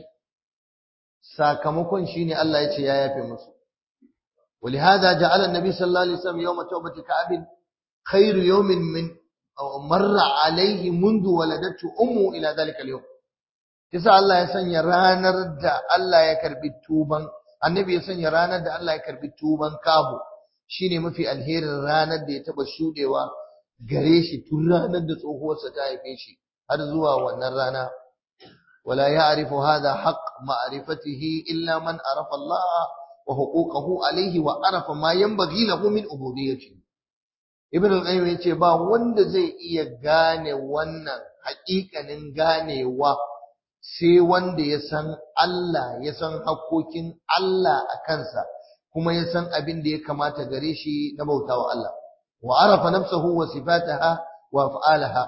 sakamakon shine Allah ya ce ya yafe musu ولهذا جعل النبي صلى الله عليه وسلم يوم توبة كعب خير يوم من مر عليه منذ ولدته أمه إلى ذلك اليوم yasa Allah ya sanya ranar da Allah ya karbi tuban annabi ya sanya ranar da Allah ya karbi tuban kabo shine mafi alherin ranar da ya taba shudewa gare shi tun ranar da tsohuwarsa ta haife shi har zuwa wannan rana wala ya'rifu hadha haqq ma'rifatihi illa man arafa Allah wa huquqahu alayhi wa arafa ma yanbaghi lahu min ubudiyyati ibn al-qayyim yace ba wanda zai iya gane wannan haƙiƙanin ganewa sai wanda ya san Allah ya san hakkokin Allah a kansa kuma ya san abin da ya kamata gare shi na bautawa Allah wa arafa nafsahu wa sifataha wa af'alaha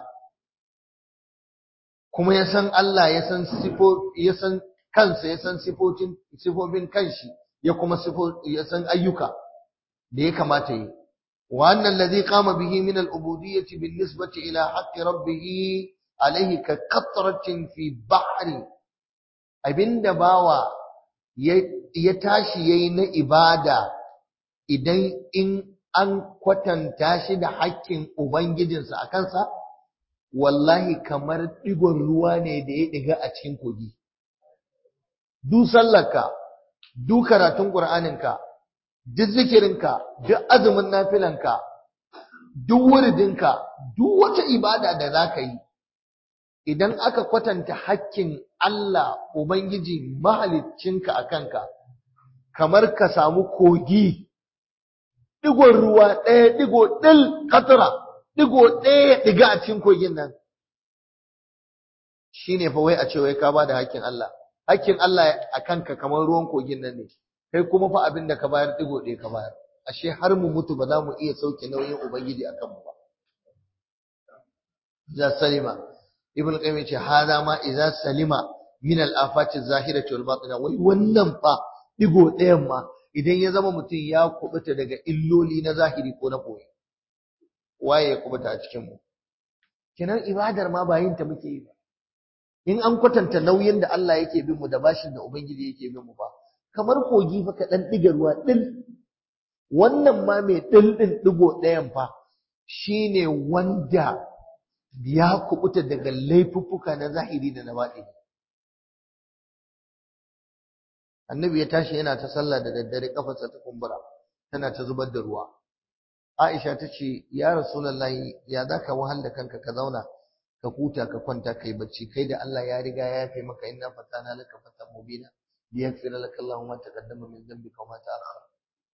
kuma ya san Allah ya san sifo ya san kansa ya san sifofin sifofin kanshi ya kuma sifo ya san ayyuka da ya kamata yi wa annal ladhi qama bihi min al-ubudiyyati bin nisbati ila haqqi rabbih alayhi ka qatratin fi bahri abinda bawa ya tashi yayi na ibada idan in an kwatanta shi da haƙƙin ubangijinsa a kansa wallahi kamar ɗigon ruwa ne da ya ɗiga a cikin kogi du sallarka du karatun ƙur'aninka duk zikirinka duk azumin nafilanka duk wuridinka duk wata ibada da za ka yi idan aka kwatanta hakkin Allah Ubangiji mahaliccinka a kanka kamar ka samu kogi digon ruwa ɗaya digo ɗil katara digo ɗaya ɗiga a cikin kogin nan shine fa wai a ce wai ka ba da hakkin Allah hakkin Allah a kanka kamar ruwan kogin nan ne kai kuma fa abin da ka bayar digo ɗaya ka bayar ashe har mu mutu ba za mu iya sauke nauyin ubangiji a kanmu ba za salima ibn qayyim yace hada ma idza salima min al afati zahirati wal batina wai wannan fa digo ɗayan ma idan ya zama mutum ya kubuta daga illoli na zahiri ko na boye waye ya kubuta a cikin mu kenan ibadar ma ba yin ta muke yi ba in an kwatanta nauyin da Allah yake bin mu da bashin da ubangiji yake bin mu ba kamar kogi fa ka dan diga ruwa din wannan ma mai dil din digo ɗayan fa shine wanda ya kubuta daga laifuffuka na zahiri da na baɗi annabi ya tashi yana ta sallah da daddare kafarsa ta kumbura tana ta zubar da ruwa aisha ta ce ya rasulullahi ya za ka wahal da kanka ka zauna ka huta ka kwanta kai bacci kai da Allah ya riga ya yafe maka inna fatana laka fatan mubina liyaghfira laka Allahu ma taqaddama min dhanbika wa ma ta'akhkhara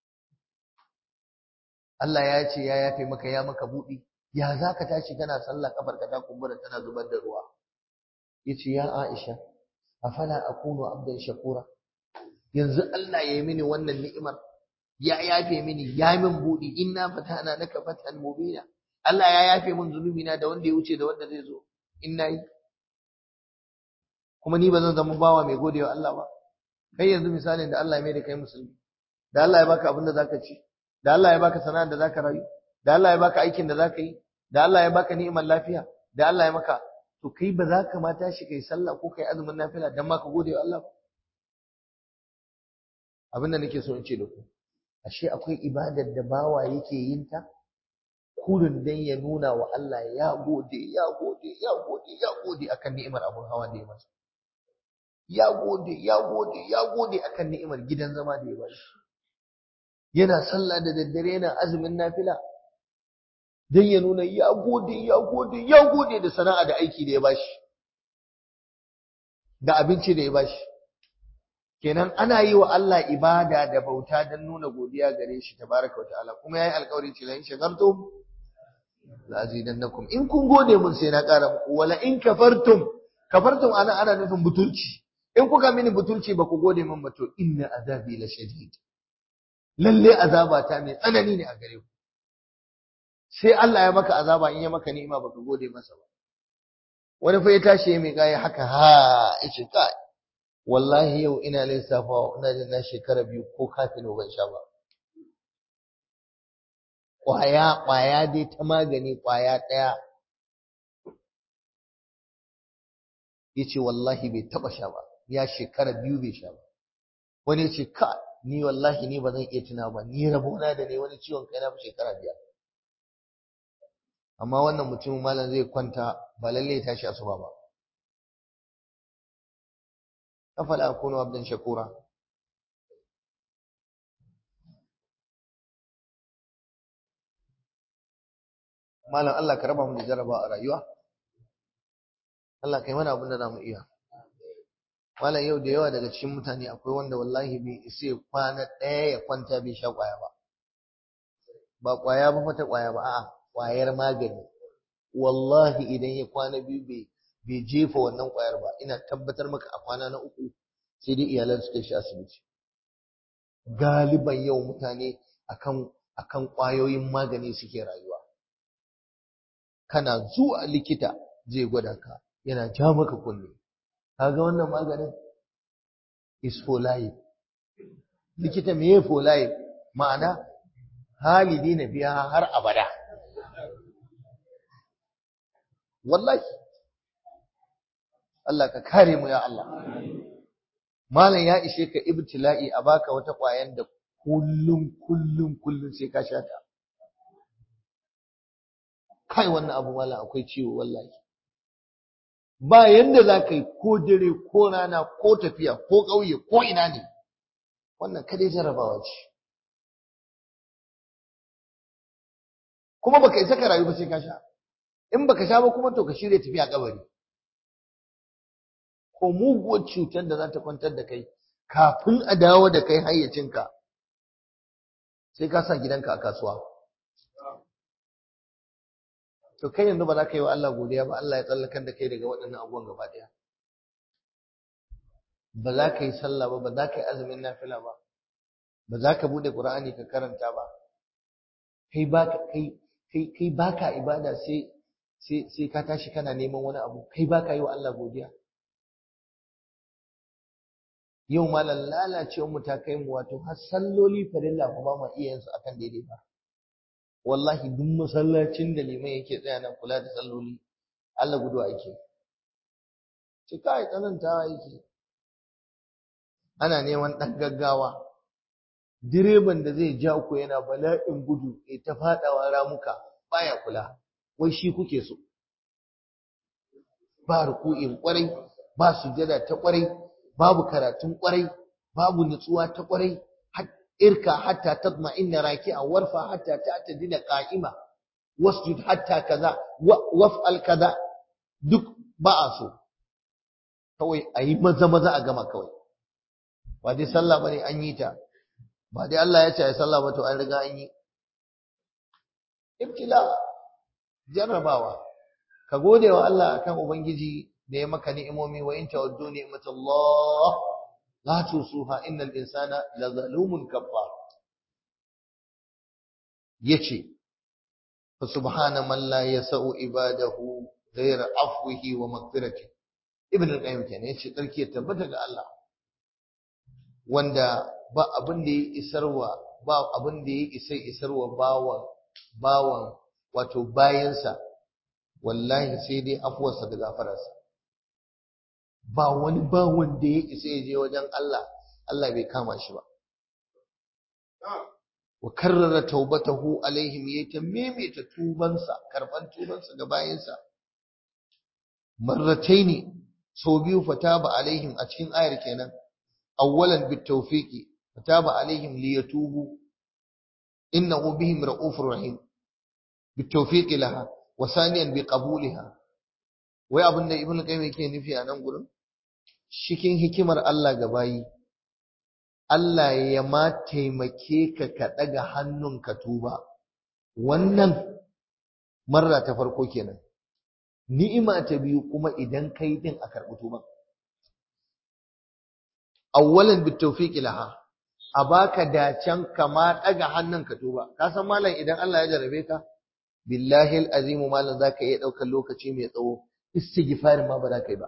Allah ya ce ya yafe maka ya maka buɗi ya za ka tashi kana sallah kafar ka ta kumbura tana zubar da ruwa yace ya Aisha afala akunu abdan shakura yanzu Allah ya yi mini wannan ni'imar ya yafe mini ya min budi inna fatana laka fatan mubina Allah ya yafe min zunubi na da wanda ya wuce da wanda zai zo in nayi kuma ni ba zan zama bawa mai godewa Allah ba kai yanzu misalin da Allah ya mai da kai musulmi da Allah ya baka abin da zaka ci da Allah ya baka sana'ar da zaka rayu da Allah ya baka aikin da zaka yi da Allah ya baka ni'imar lafiya da Allah ya maka to kai ba za ka ma tashi kai sallah ko kai azumin nafila dan ma ka gode wa Allah ba abin da nake so in ce da ku ashe akwai ibadar da bawa yake yin ta kurin dan ya nuna wa Allah ya gode ya gode ya gode ya gode akan ni'imar abun hawa da ya masa ya gode ya gode ya gode akan ni'imar gidan zama da ya bashi yana sallah da daddare yana azumin nafila don ya nuna ya gode ya gode ya gode da sana'a da aiki da ya bashi da abinci da ya bashi kenan ana yi wa Allah ibada da bauta don nuna godiya gare shi tabaraka wa ta'ala kuma yayi alƙawari ce la in shakartum la azidannakum in kun gode mun sai na ƙara muku wala in kafartum kafartum ana ana nufin butulci in kuka mini butulci ba ku gode min ba to inna azabi la shadid lalle azaba ta mai tsanani ne a gare ku sai Allah ya maka azaba in ya maka ni'ima baka gode masa ba wani fa ya tashi ya mai gaya haka ha yace kai wallahi yau ina lissafa ina da na shekara biyu ko kafin ban sha ba kwaya kwaya dai ta magani kwaya daya yace wallahi bai taba sha ba ya shekara biyu bai sha ba wani yace ka ni wallahi ni ba zan iya tuna ba ni rabona da ne wani ciwon kai na fi shekara biyar amma wannan mutumin malam zai kwanta ba lalle ya tashi asuba ba afala akunu abdan shakura malam Allah ka raba mu da jaraba a rayuwa Allah kai mana abin da zamu iya malam yau da yawa daga cikin mutane akwai wanda wallahi bai isa ya kwana ɗaya ya kwanta bai sha ƙwaya ba ba ƙwaya ba fata ƙwaya ba a'a ƙwayar magani wallahi idan ya kwana biyu bai bai jefa wannan ƙwayar ba ina tabbatar maka a kwana na uku sai dai iyalan su kai shi asibiti galiban yau mutane akan akan ƙwayoyin magani suke rayuwa kana zuwa likita zai gwada ka yana ja maka kunne kaga wannan maganin is for life likita me for life ma'ana halidi na biya har abada wallahi Allah ka kare mu ya Allah malam ya ishe ka ibtila'i a baka wata ƙwayan da kullum kullum kullum sai ka sha ta kai wannan abu malam akwai ciwo wallahi ba yanda za ka yi ko dare ko rana ko tafiya ko ƙauye ko ina ne wannan kadai jarabawa ce kuma baka isa ka rayu ba sai ka sha in baka sha ba kuma to ka shirya tafiya kabari ko muguwar cutar da za ta kwantar da kai kafin a dawo da kai hayyacinka sai ka sa gidanka a kasuwa to kai yanzu ba za ka yi wa Allah godiya ba Allah ya tsallakar da kai daga waɗannan abubuwan gaba ɗaya ba za ka yi sallah ba ba za ka yi azumin nafila ba ba za ka buɗe ƙur'ani ka karanta ba kai ba kai kai kai baka ibada sai sai sai ka tashi kana neman wani abu kai baka yi wa Allah godiya yau malam lalacewar mu ta kai mu wato har salloli farilla fa ba ma iya yin su akan daidai ba wallahi duk masallacin da liman yake tsaya nan kula da salloli Allah gudu ake ci kai tsanantawa yake ana neman ɗan gaggawa direban da zai ja ku yana bala'in gudu ya ta faɗawa ramuka baya kula wai shi kuke so ba ruku'in kwarai ba sujada ta kwarai babu karatun kwarai babu nutsuwa ta kwarai irka hatta tatma'inna raki'a warfa hatta ta'tadila qa'ima wasjud hatta kaza waf'al kaza duk ba a so kawai ayi maza maza a gama kawai ba dai sallah bane an yi ta ba dai Allah ya ce ai sallah ba to an riga an yi ibtila jarrabawa ka gode wa Allah akan ubangiji da ya maka ni'imomi wa in tawaddu ni'matullah la tusuha innal insana lazalumun kafar yace fa subhana man la yasau ibadahu ghayra afwihi wa maghfirati ibn al-qayyim kenan yace tsarki ya tabbata ga Allah wanda ba abin da ya isarwa ba abin da ya isa isarwa bawan bawan wato bayansa wallahi sai dai afuwarsa da gafararsa ba wani bawan da ya isa ya je wajen Allah Allah bai kama shi ba wa karrara taubatahu alaihim yayi ta maimaita tubansa karban tubansa ga bayansa marrataini sau biyu fataba alaihim a cikin ayar kenan awwalan bitawfiqi fataba alaihim liyatubu innahu bihim ra'ufur rahim bitawfiqi laha wa saniyan biqabuliha wai abin da ibnu qayyim yake nufi a nan gurin cikin hikimar Allah ga bayi Allah ya ma taimake ka ka ɗaga hannun ka tuba wannan marra ta farko kenan ni'ima ta biyu kuma idan kai din a karɓi tuban awwalan bitawfiq laha a baka dacen kama ɗaga hannun ka tuba ka san malam idan Allah ya jarabe ka billahi alazimu malam zaka iya ɗaukar lokaci mai tsawo istighfarin ma ba za ka yi ba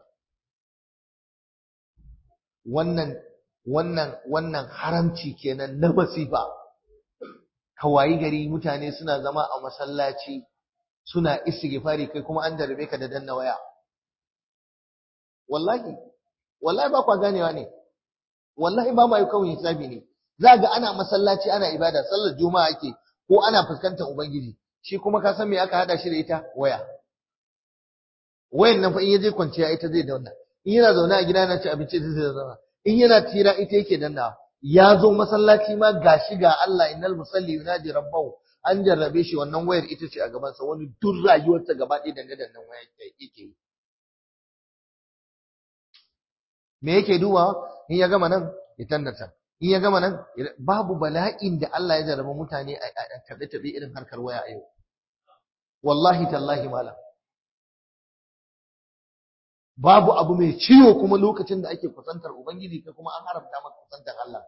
wannan wannan wannan haramci kenan na masifa wayi gari mutane suna zama a masallaci suna istighfari kai kuma an jarabe ka da danna waya wallahi wallahi ba kwa ganewa ne wallahi ba ma yi kawai hisabi ne za ga ana masallaci ana ibada sallar juma'a ake ko ana fuskantar ubangiji shi kuma ka san me aka hada shi da ita waya wayan nan fa in yaje kwanciya ita zai dauna in yana zaune a gida yana ci abinci ita zai zauna in yana tira ita yake danna ya zo masallaci ma gashi ga Allah innal musalli yunaji rabbahu an jarrabe shi wannan wayar ita ce a gaban sa wani duk rayuwarsa gaba ɗaya dangane da nan waya yake yi me yake dubawa in ya gama nan ya tannata in ya gama nan babu bala'in da Allah ya jarraba mutane a tabe tabe irin harkar waya a yau wallahi tallahi malam babu abu mai ciwo kuma lokacin da ake kusantar ubangiji kai kuma an haramta maka kusantar Allah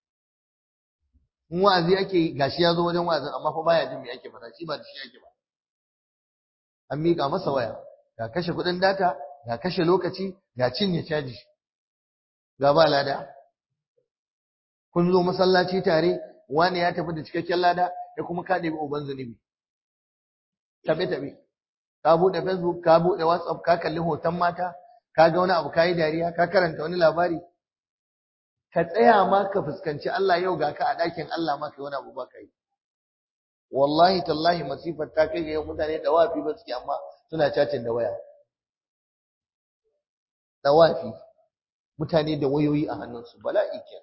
in wa'azi ake gashi ya zo wajen wa'azin amma fa baya jin me ake faɗa shi ba da shi ake ba an miƙa masa waya ga kashe kuɗin data ga kashe lokaci ga cinye caji ga ba lada kun zo masallaci tare wani ya tafi da cikakken lada ya kuma ka ɗebi uban zunubi tabe tabe ka buɗe facebook ka buɗe whatsapp ka kalli hoton mata ka ga wani abu ka yi dariya ka karanta wani labari ka tsaya ma ka fuskanci Allah yau ga ka a ɗakin Allah ma kai wani abu ba ka yi wallahi tallahi masifar ta kai ga yau mutane da wafi ba suke amma suna cacin da waya da wafi mutane da wayoyi a hannunsu bala'i kenan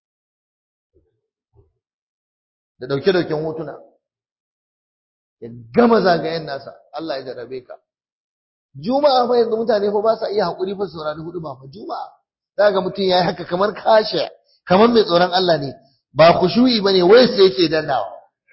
da dauke-dauken hotuna ya gama zagayen nasa Allah ya jarabe ka juma'a fa yanzu mutane fa ba sa iya hakuri fa saurari hudu ba fa juma'a za ga mutum yayi haka kamar kashe kamar mai tsoron Allah ne ba khushu'i bane wai sai yake dannawa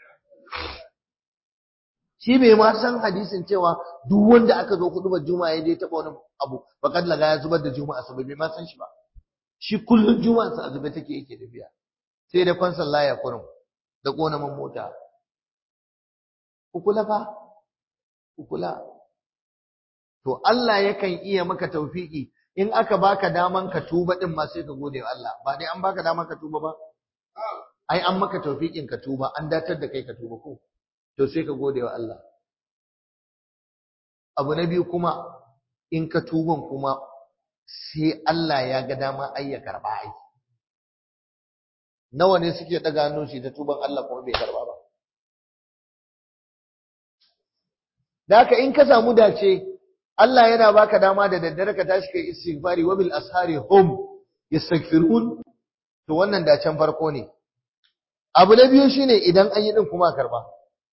shi bai ma san hadisin cewa duk wanda aka zo hudu ba juma'a ya je taba wani abu faqad laga ya zubar da juma'a sabai bai ma san shi ba shi kullun juma'a sa azube take yake tafiya sai da kwansan laya kurum da kona man mota kukula fa kukula to Allah yakan iya maka tawfiki in aka baka daman ka tuba din ma sai ka gode wa Allah ba dai an baka daman ka tuba ba ai an maka tawfikin ka tuba an datar da kai ka tuba ko to sai ka gode wa Allah abu na biyu kuma in ka tuban kuma sai Allah ya ga dama ai ya karba ai nawa ne suke daga hannun shi ta tuban Allah kuma bai karba ba da haka in ka samu dace Allah yana baka dama da daddare ka tashi kai istighfari wa bil ashari hum yastaghfirun to wannan dacen farko ne abu na biyu shine idan an yi din kuma karba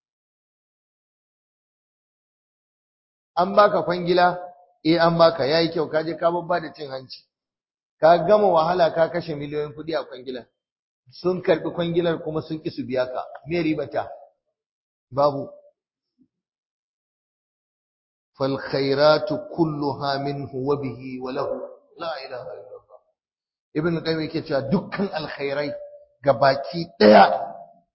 an baka kwangila eh an baka yayi kyau ka je ka babba da cin hanci ka gama wahala ka kashe miliyoyin kuɗi a kwangilar sun karbi kwangilar kuma sun ki su biya ka me ribata babu fal khairatu kulluha minhu wa bihi wa lahu la ilaha illallah ibn qayyim yake cewa dukkan alkhairai gabaki daya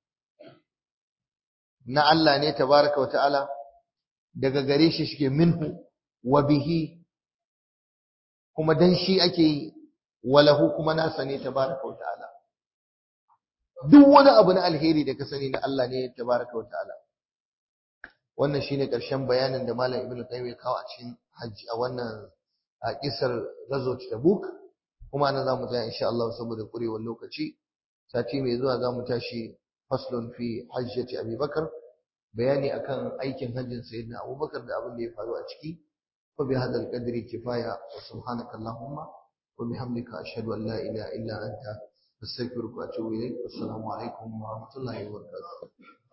na Allah ne tabaraka wa ta'ala daga gare shi shike minhu wa bihi kuma dan shi ake yi wa lahu kuma nasa ne tabaraka wa ta'ala duk wani abu na alheri da ka sani na Allah ne tabaraka wa ta'ala wannan shine karshen bayanin da malam ibnu qayyim ya kawo a cikin hajji a wannan a kisar ghazwat tabuk kuma nan zamu tsaya insha Allah saboda kurewar lokaci sati mai zuwa zamu tashi faslun fi hajjati abi bakar bayani akan aikin hajjin sayyidina abubakar da abin da ya faru a ciki wa bi hadal qadri kifaya wa subhanaka allahumma wa bihamdika ashhadu an la ilaha illa anta astaghfiruka wa atubu ilayk assalamu alaikum wa rahmatullahi wa barakatuh